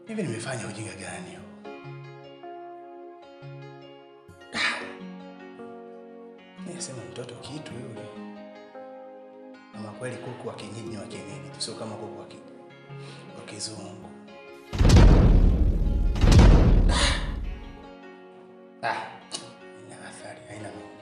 Hivi nimefanya ujinga gani huu? Nisema mtoto kitu yule. Ama kweli kuku wa kienyeji ni wa kienyeji, tu, sio kama kuku wa ki- wa kizungu. Ah, ina athari, haina noma.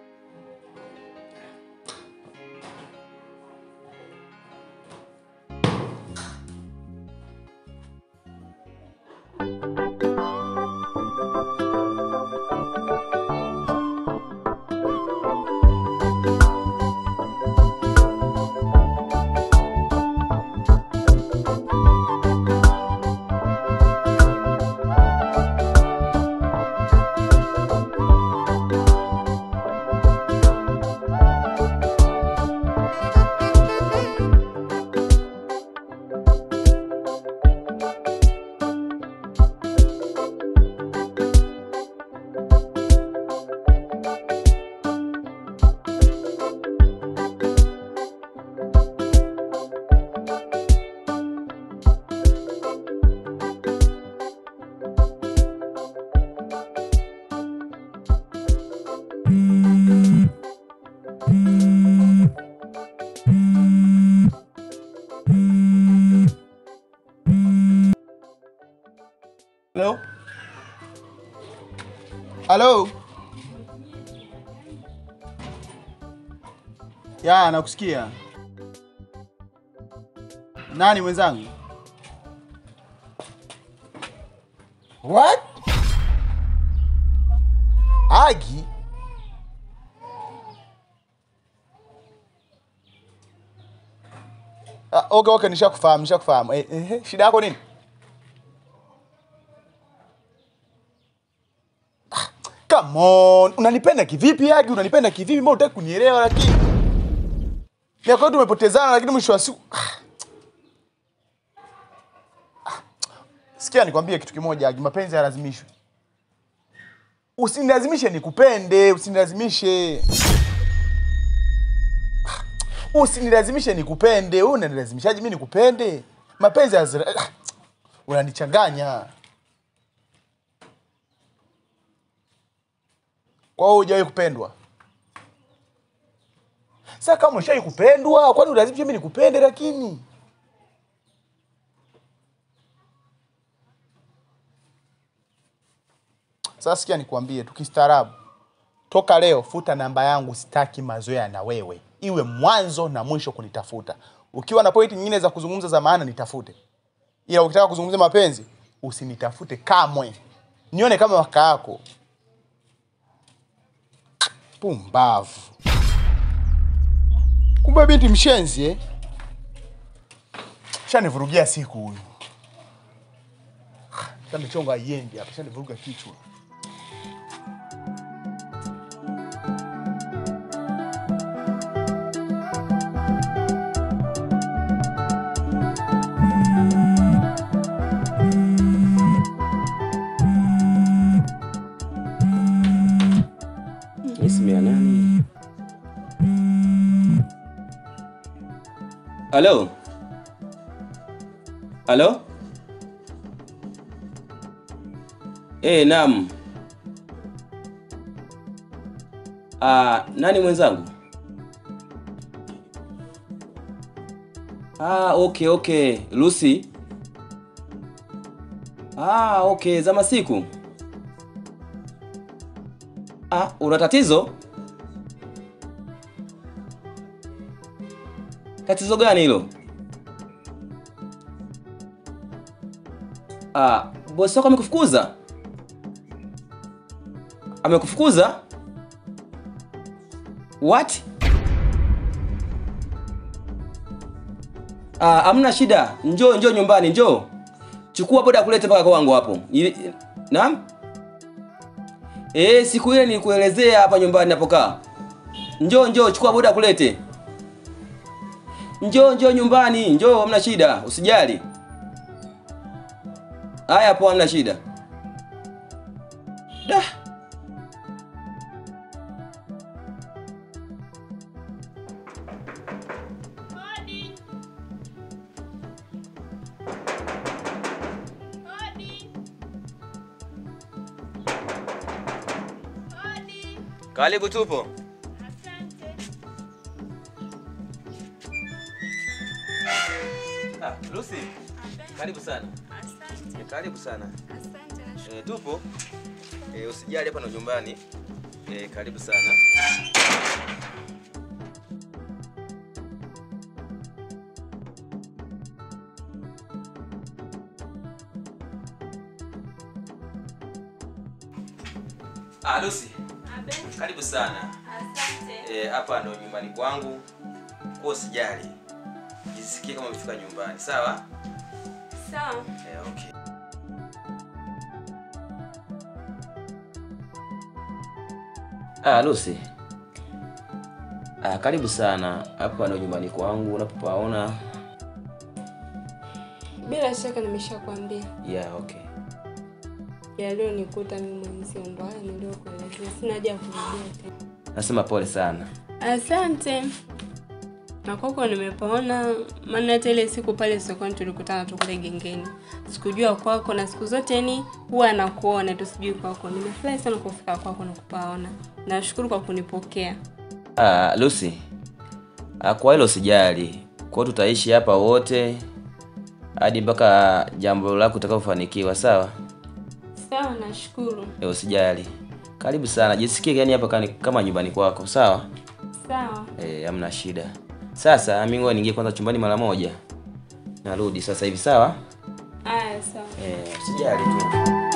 Hello? Hello? Ya, nakusikia. Nani mwenzangu? What? Agi? Ah, okay, okay, nishakufahamu, nishakufahamu. Eh, eh, shida yako nini? Come on, unanipenda kivipi Agi? Unanipenda kivipi? Mbona hutaki kunielewa lakini? Miaka yote tumepotezana lakini mwisho wa siku Ah. Ah. Sikia nikwambie kitu kimoja Agi, mapenzi hayalazimishwi. Usinilazimishe nikupende, usinilazimishe. Ah. Usinilazimishe nikupende. Wewe unanilazimishaje mimi nikupende? Mapenzi hazira... Ah. Unanichanganya. Kwa hiyo hujawahi kupendwa? Sasa kama ushawahi kupendwa, kwani ulazimisha mimi nikupende lakini? Sasa sikia nikwambie, tukistaarabu, toka leo futa namba yangu, sitaki mazoea na wewe, iwe mwanzo na mwisho kunitafuta. Ukiwa na pointi nyingine za kuzungumza za maana nitafute, ila ukitaka kuzungumzia mapenzi usinitafute kamwe, nione kama waka yako. Pumbavu. Kumbe binti mshenzi eh? Shanivurugia siku huyu. Shanichonga aiendi hapa, shanivuruga kichwa. Hii simu ya nani? Halo? Halo? Eh, naam. Ah, nani mwenzangu? Ah, okay, okay. Lucy. Ah, okay, za masiku. Ah, una tatizo? Tatizo gani hilo? Ah, bosi wako amekufukuza? Amekufukuza? What? Ah, amna shida. Njoo njoo nyumbani, njoo. Chukua boda kulete mpaka kwangu hapo. Ili- Naam? Eh, siku ile nilikuelezea hapa nyumbani napokaa. Njoo njoo, chukua boda kulete. Njoo njoo nyumbani, njoo, hamna shida, usijali. Haya hapo, hamna shida. Da. Karibu tupo. Ah, Lucy. Karibu sana. Asante, Eh, Karibu sana. asante na Eh, tupo. Eh, usijali hapa na nyumbani. Eh, karibu sana. Ah, Lucy. Karibu sana. Asante. Eh, hapa ndo nyumbani kwangu. Kwa usijali. Jisikie kama umefika nyumbani, sawa? Sawa. Eh, okay. Ah, Lucy. Ah, karibu sana. Hapa ndo nyumbani kwangu unapopaona. Bila shaka nimeshakwambia Yeah, okay. yaliyonikuta mimi mwenzio ndo haya niliyokuelezea. Sina haja ya kurudia tena. Nasema pole sana. Asante. Na kwako nimepaona, maana hata ile siku pale sokoni tulikutana tu kule gengeni, sikujua kwako, na siku zote ni huwa nakuona tu, sijui kwako. Nimefurahi sana kufika kwako na kupaona. Nashukuru kwa kunipokea. Ah, Lucy. Ah, kwa hilo usijali. Kwa hiyo tutaishi hapa wote hadi mpaka jambo lako utakapofanikiwa, sawa? Sawa, nashukuru. Eh, usijali. Karibu sana. Jisikie yani hapa kani- kama nyumbani kwako, sawa? Sawa. Eh, hamna shida. Sasa mimi ngoja niingie kwanza chumbani mara moja. Narudi sasa hivi, sawa? Aya, sawa. Eh, usijali tu.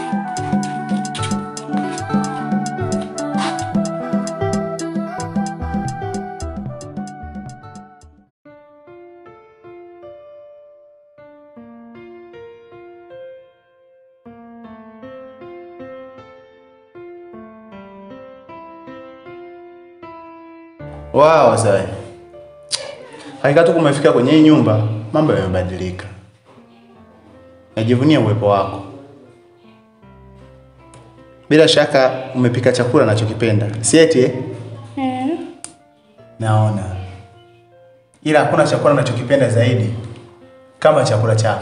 Wow, sawa. Hakika tu kumefika kwenye hii nyumba, mambo yamebadilika. Najivunia uwepo wako. Bila shaka umepika chakula nachokipenda, si eti eh? Naona. Ila hakuna chakula nachokipenda zaidi kama chakula chako.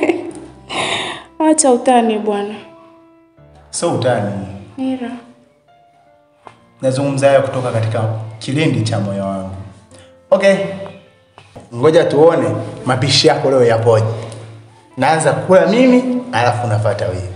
Acha utani bwana. Sio utani. Mira. Nazungumza haya kutoka katika kilindi cha moyo wangu. Okay. Ngoja tuone mapishi yako leo yapoje. Naanza kula mimi, alafu unafuata wewe.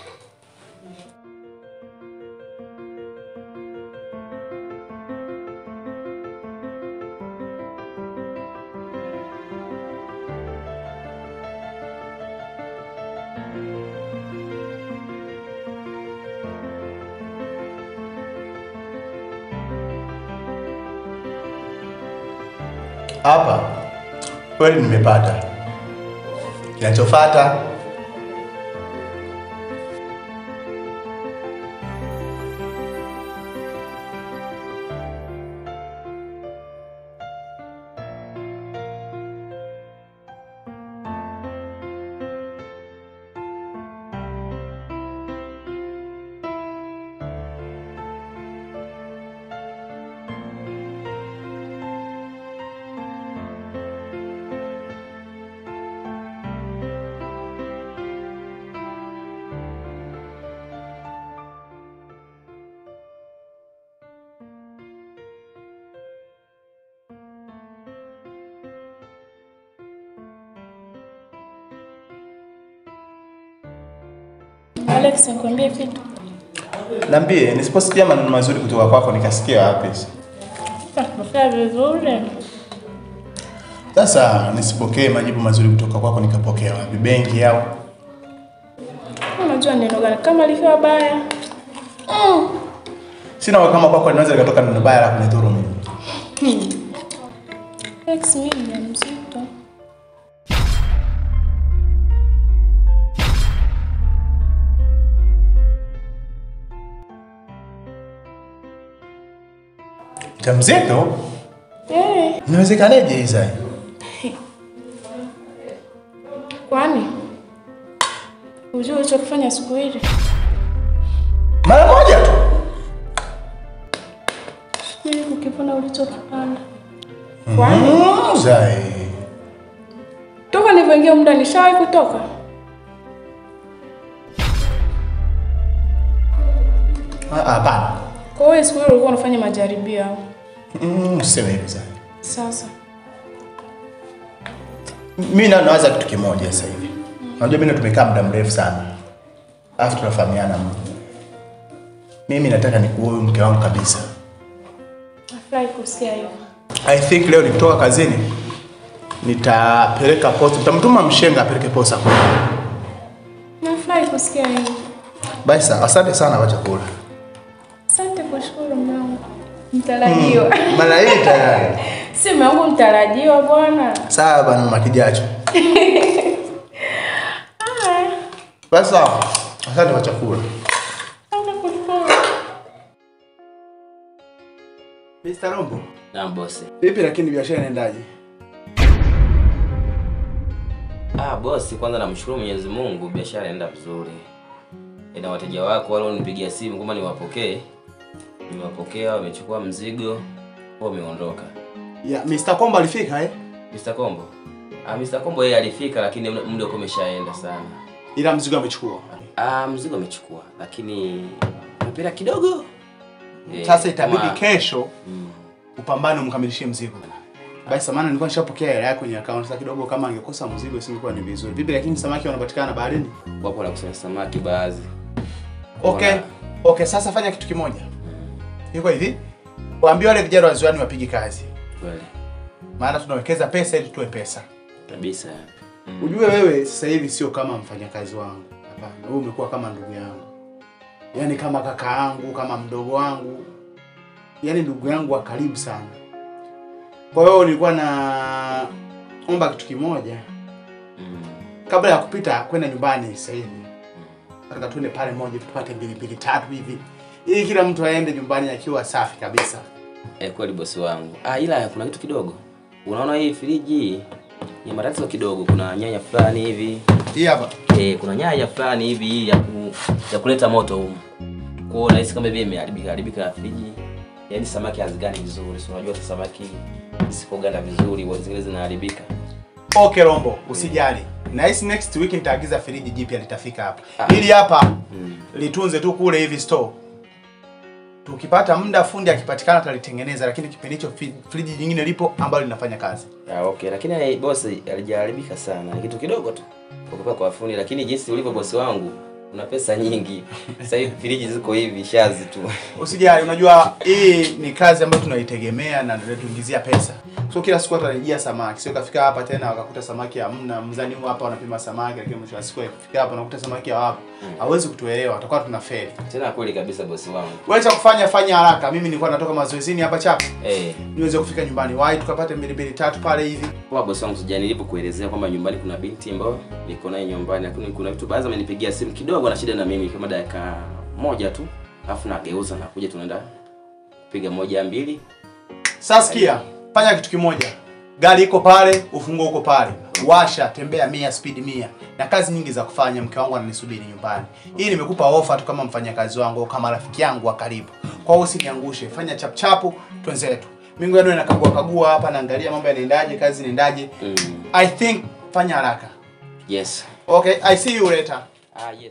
Hapa kweli nimepata. Kinachofuata Alex, nikwambie kitu. niambie, nisiposikia maneno mazuri kutoka kwako nikasikia wapi? Nafanya vizuri. Sasa nisipokee majibu mazuri kutoka kwako nikapokea wapi? Benki au? Unajua neno gani kama likiwa baya? Sina uhakika kama kwako linaweza likatoka neno baya la kunidhuru mimi. Alex, mimi ni mzito. Mjamzito? Eh, Inawezekanaje Isa? kwani ujue ulichokifanya siku ile? Mara moja tu. Ili kukipona ulichokipanda. Kwani Mm, Zai. toka nilivyoingia muda nishawahi kutoka? Ah, Hapana. Kwa hiyo siku hiyo ulikuwa unafanya majaribio au? Mm, useme hivyo sana. Sasa. Mimi na nawaza kitu kimoja sasa hivi. Unajua mimi na tumekaa muda mrefu sana. Alafu tunafahamiana mno. Mimi nataka nikuoe mke wangu kabisa. Nafurahi kusikia hivyo. I think leo nikitoka kazini nitapeleka posta, nitamtuma mshenga apeleke posta kwa. Nafurahi kusikia hivyo. Basi sawa, asante sana kwa chakula. Asante kushukuru mume wangu. Mtarajiwa. Maana hii tayari. Si mume wangu mtarajiwa bwana. Sawa bana mama kijacho. Basi sawa. Asante kwa chakula. Asante kushukuru. Mr. Rombo. Naam bosi. Vipi lakini biashara inaendaje? Ah bosi, kwanza namshukuru Mwenyezi Mungu, biashara inaenda vizuri. Ina wateja wako wale wanipigia simu kwamba niwapokee. Nimewapokea, wamechukua mzigo, wameondoka. Ya, Mr. Kombo alifika eh? Mr. Kombo. Ah, Mr. Kombo yeye alifika lakini muda muda uko umeshaenda sana. Ila mzigo amechukua. Ah, mzigo amechukua lakini mpira kidogo. Eh, Sasa itabidi kama- kesho Mm. upambane umkamilishie mzigo. Basi samana nilikuwa nishapokea hela yako kwenye account. Sasa kidogo kama angekosa mzigo isingekuwa ni vizuri. Vipi lakini samaki wanapatikana baharini? Wapo la kusanya samaki baadhi. Okay. Wana- Okay, sasa fanya kitu kimoja. Iko hivi. Waambie wale vijana wa ziwani wapige kazi. Kweli. Maana tunawekeza pesa ili tuwe pesa. Kabisa. Mm. Ujue wewe sasa hivi sio kama mfanyakazi wangu. Hapana, wewe umekuwa kama ndugu yangu. Yaani kama kaka yangu, kama mdogo wangu. Yaani ndugu yangu wa karibu sana. Kwa hiyo nilikuwa na omba kitu kimoja Mm. kabla ya kupita kwenda nyumbani sasa hivi. Nataka tuende pale moja tupate mbili mbili tatu hivi. Ili kila mtu aende nyumbani akiwa safi kabisa. Eh, kweli bosi wangu. Ah, ila kuna kitu kidogo. Unaona hii friji hii ni matatizo kidogo. Kuna nyanya fulani hivi. Hii hapa. Eh, kuna nyanya fulani hivi hii ya, ku, ya kuleta moto humu. Kwa hiyo nahisi kama vile imeharibika haribika friji. Yaani samaki hazigani vizuri. Si unajua sasa samaki isipoganda vizuri huwa zingine zinaharibika. Okay Rombo, usijali. Nahisi next week nitaagiza friji jipya litafika hapa. Ah. Hili hapa Mm. litunze tu kule hivi store. Tukipata muda fundi akipatikana atalitengeneza, lakini kipindi hicho fi- friji jingine lipo ambalo linafanya kazi. Ah, okay, lakini eh, bosi alijaharibika sana. Ni kitu kidogo tu. Kwa kupa kwa fundi, lakini jinsi ulivyo bosi wangu, una pesa nyingi. Sasa hivi friji ziko hivi shazi tu. Usijali, unajua hii ni kazi ambayo tunaitegemea na ndio tuingizia pesa. So kila siku atarejea samaki. Sio kafika hapa tena wakakuta samaki hamna, mzani huu hapa wanapima samaki lakini mwisho wa siku akifika hapa unakuta samaki hawapo. Hawezi kutuelewa, tutakuwa tuna feli. Tena kweli kabisa bosi wangu. Wewe cha kufanya fanya haraka. Mimi nilikuwa natoka mazoezini hapa chapa. Eh, Niweze kufika nyumbani. Wahi tukapate mbili mbili tatu pale hivi. kwa bosi wangu sijani nilipokuelezea kwamba nyumbani kuna binti ambayo niko naye nyumbani, lakini kuna vitu baadhi amenipigia simu kidogo na shida na mimi kama dakika moja tu. Alafu nageuza na kuja tunaenda piga moja mbili. Sasa sikia, fanya kitu kimoja. Gari iko pale, ufunguo uko pale. Washa, tembea mia, speed mia. Na kazi nyingi za kufanya, mke wangu ananisubiri nyumbani. Hii nimekupa ofa tu kama mfanyakazi wangu au kama rafiki yangu wa karibu. Kwa hiyo usiniangushe, fanya chap chapu, twenzetu. Mimi ngoja nakagua kagua hapa naangalia mambo yanaendaje, kazi inaendaje. Mm. I think fanya haraka. Yes. Okay, I see you later. Ah, yes.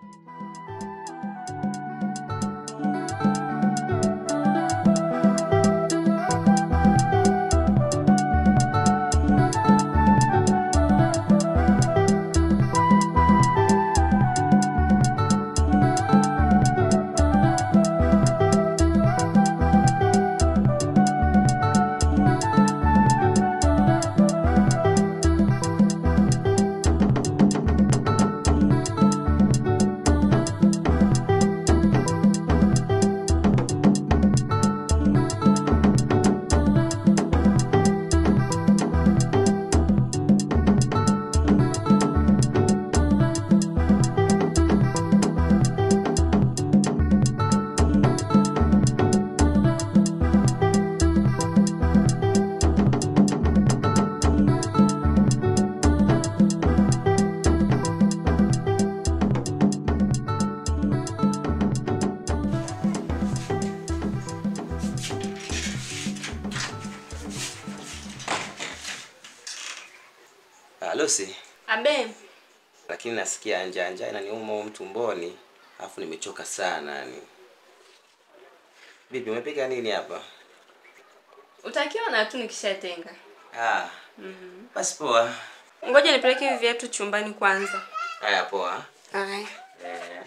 Ah, Lucy, Abe, lakini nasikia njaa njaa inaniuma humu tumboni, alafu nimechoka sana yani. Vipi, umepika nini hapa? Utakiwa na tu nikishatenga. Ah. Basi poa. Ngoja nipeleke hivi viatu chumbani kwanza. Haya poa. Haya. Eh.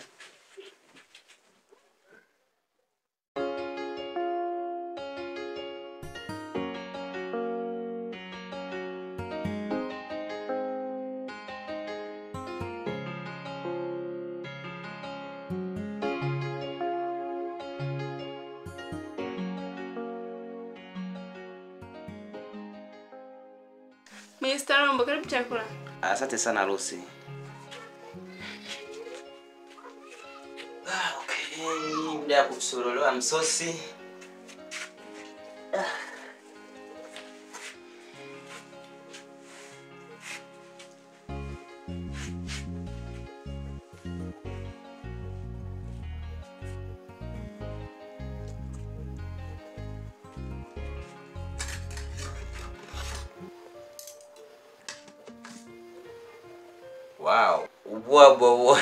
Mr. Rombo, karibu chakula. Asante sana Lucy. Ah, okay. Muda ya kusoroloa msosi. Ah. Wow, ubwabwa huo.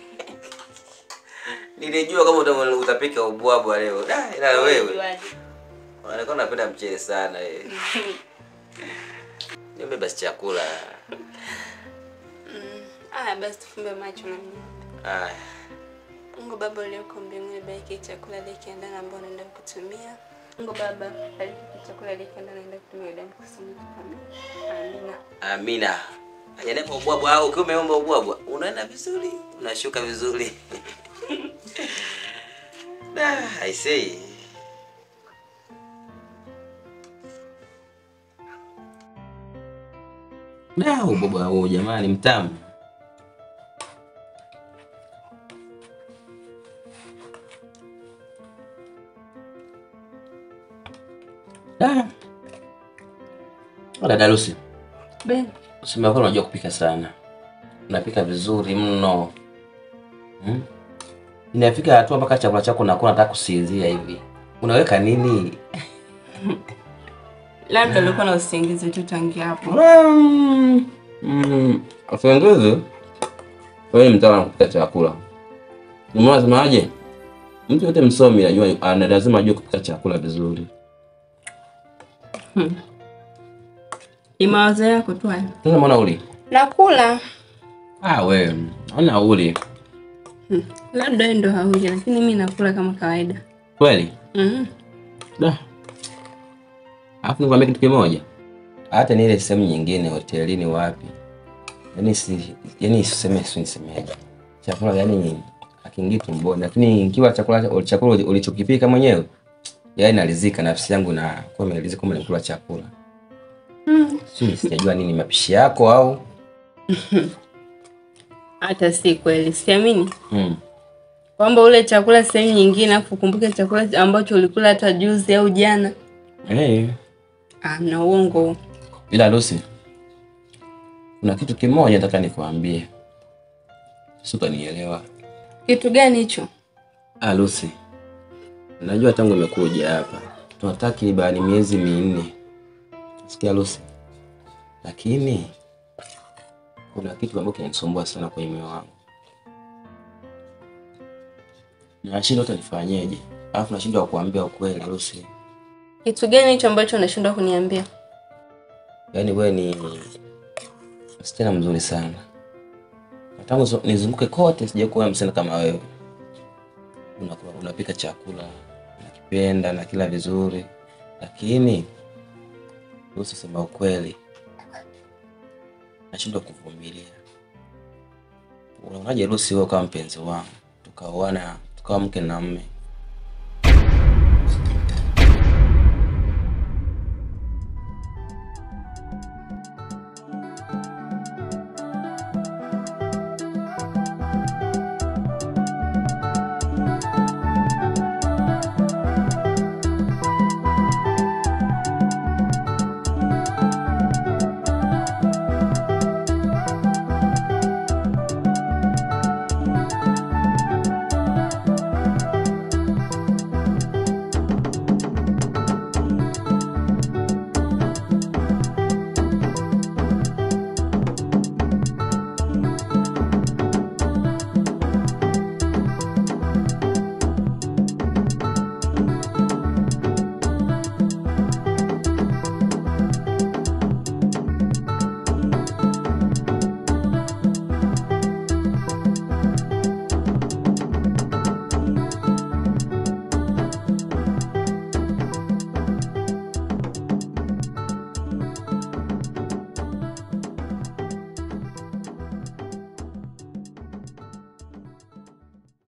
Nilijua kama uta- utapika ubwabwa leo. Da, ila wewe unaonekana unapenda mchele sana eh. Niombe basi chakula. Aya, basi tufumbe macho na mimi. Aya. Mungu Baba ulioko mbinguni, bariki chakula likienda ambao naenda kutumia. Mungu Baba, bariki chakula likienda naenda kutumia damu kusoma Amina. Amina. Hajanepa ubwabwa au ukiwa umeomba ubwabwa, unaenda vizuri, unashuka vizuri. Da, I say. Da, ubwabwa huu jamani mtamu. Da. Dada Lucy. Ben, Usema kweli unajua kupika sana. Unapika vizuri mno. Hmm? Inafika hatua mpaka chakula chako unakuwa unataka kusinzia hivi. Unaweka nini? labda ulikuwa na usingizi tu tangia hapo. Mm. Mm. Usingizi? Wewe ni mtaalamu kupika chakula. Nimeona semaje? Mtu yote msomi anajua ana lazima ajue kupika chakula vizuri. Ni mawazo yako tu haya. Sasa mbona uli? Nakula. Ah wewe, ona uli. Labda wewe ndo hauja, lakini mimi nakula kama kawaida. Kweli? Mhm. Da. Alafu nikwambia kitu kimoja. Hata ni ile sehemu nyingine hotelini wapi. Yaani si yaani siseme si nisemeje. Chakula yaani akiingii tumboni lakini ikiwa chakula chakula ulichokipika mwenyewe yaani nalizika nafsi yangu na kwa imelizika kama nikula chakula. Mm. Si sijajua nini mapishi yako au Hata si kweli, siamini mm. kwamba ule chakula sehemu nyingine afu ukumbuke chakula ambacho ulikula hata juzi au jana. Hey. Ah, na uongo huo. Ila Lucy, kuna kitu kimoja nataka nikwambie, si utanielewa. Kitu gani hicho? Ah, Lucy, najua tangu imekuja hapa tuna takribani miezi minne, sikia Lucy, lakini kuna kitu ambacho kinanisumbua sana kwenye moyo wangu, nashindwa hata nifanyeje, alafu nashindwa kukuambia ukweli Lucy. Kitu gani hicho ambacho unashindwa kuniambia? Yaani wewe ni msichana mzuri sana. Na Tangu zo- nizunguke kote sija kuona msichana kama wewe. Unakula, unapika chakula, unakipenda na kila vizuri. Lakini Lucy, sema ukweli. Nashindwa kuvumilia. Unaonaje Lucy wewe kama mpenzi wangu? Tukaoana, tukawa mke na mme.